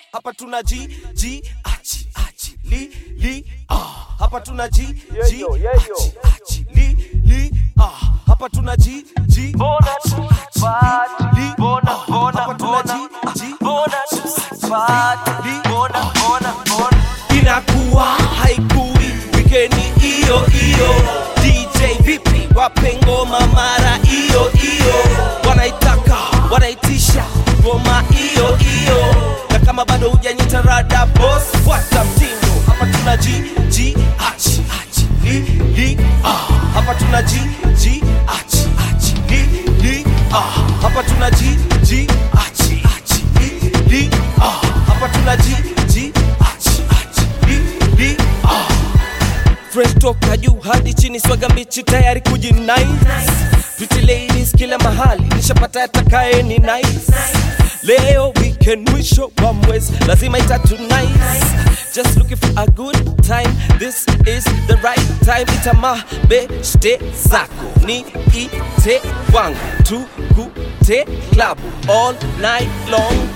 hapa tuna ji ji achi achi li li ah hapa tuna ji ji achi achi li li ah hapa tuna ji ji Bona achi, tu achi, party, li, li, bona, ah. bona, hapa tuna bona, ji ji bona achi, tu achi, party, li, li, bona, ah. bona, bona. inakuwa haikui wikendi hiyo hiyo dj vipi wape ngoma mara hiyo hiyo wanaitaka wanaitisha ngoma hiyo hiyo na kama bado hujanyita rada bos fuata mtindo hapa tuna ji ji achi achi li li ah hapa tuna ji ji achi achi li li ah hapa tuna ji ji achi achi li li ah hapa tuna ji ji achi achi li li ah fresh toka juu hadi chini swaga mbichi tayari kujinai pretty ladies kila mahali nishapata atakaye ni nice leo weekend mwisho wa mwezi lazima itatu nice just looking for a good time this is the right time itama beshte zako ni ite wangu tukute club all night long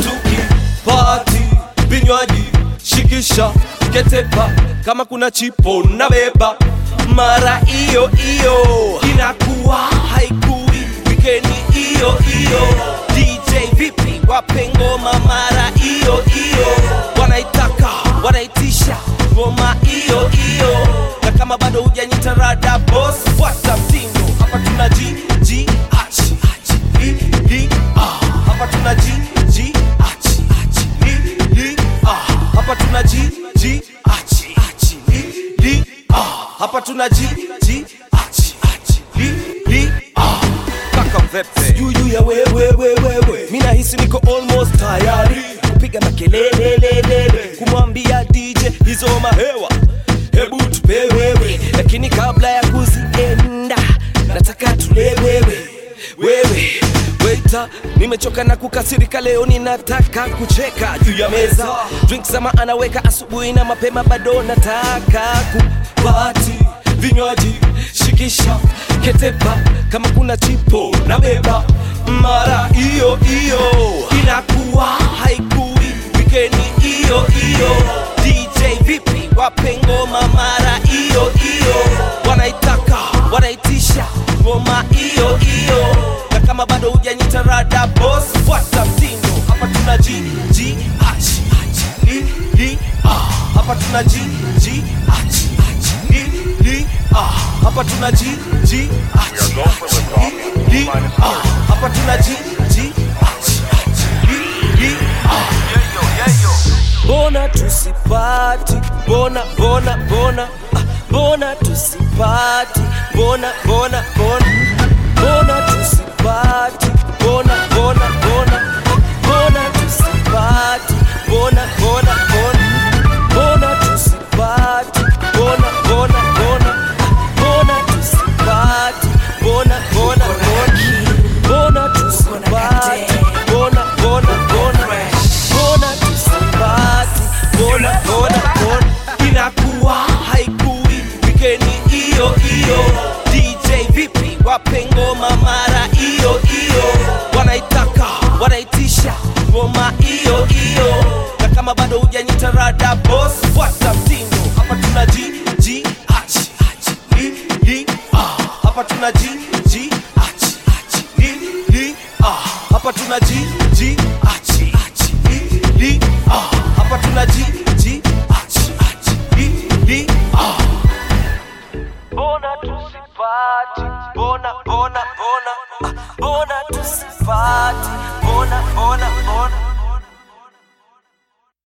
tukipati vinywaji shikisha ketepa kama kuna chipo na beba mara hiyo hiyo inakuwa haikui wikendi hiyo hiyo dj vipi wape ngoma mara hiyo hiyo wanaitaka wanaitisha ngoma hiyo hiyo na kama bado hujanyita rada bos fuata mtindo hapa tuna ji ji achi achi li li ah hapa tuna ji ji achi achi li li ah hapa tuna ji ji achi achi li li ah hapa tuna ji ji achi achi li li ah kaka vepe juu ya wewe wewe wewe mimi nahisi niko almost tayari kupiga makelele lele kumwambia DJ hizo mahewa hebu tupe wewe lakini kabla ya kuzienda nataka tule wewe wewe Waiter, nimechoka na kukasirika leo ninataka kucheka juu ya meza drinks sama anaweka asubuhi na mapema bado nataka kupati vinywaji shikisha ketepa kama kuna chipo na beba mara hiyo hiyo inakuwa haikui wikendi hiyo hiyo dj vipi wape ngoma mara hiyo hiyo wanaitaka wanaitisha ngoma hiyo hiyo na kama bado hujanyita rada bos fuata mtindo hapa tuna ji ji achi achi li li ah hapa tuna ji ji achi achi li li ah hapa tuna ji ji achi achi li li ah hapa tuna ji ji achi achi li li ah Bona tusipati, bona bona bona, ah, bona tusipati, bona bona bona, bona tusipati, bona bona bona, bona tusipati, bona bona bona, bona tusipati, bona bona bona, ah, bona tusipati, bona bona bona, bona tusipati, bona bona bona, bona tusipati, bona bona bona, inakuwa haikui wikendi hiyo hiyo. DJ vipi, wape ngoma mara hiyo hiyo, wanaitaka wanaitisha ngoma hiyo hiyo, na kama bado hujanyita rada bos, fuata mtindo hapa tuna ji ji achi achi li li ah hapa tuna ji ji achi achi li li ah hapa tuna ji ji achi achi li li ah hapa tuna ji ji achi achi li li ah Bona tusipati, bona, bona, bona, ah, bona tusipati, bona, bona, bona.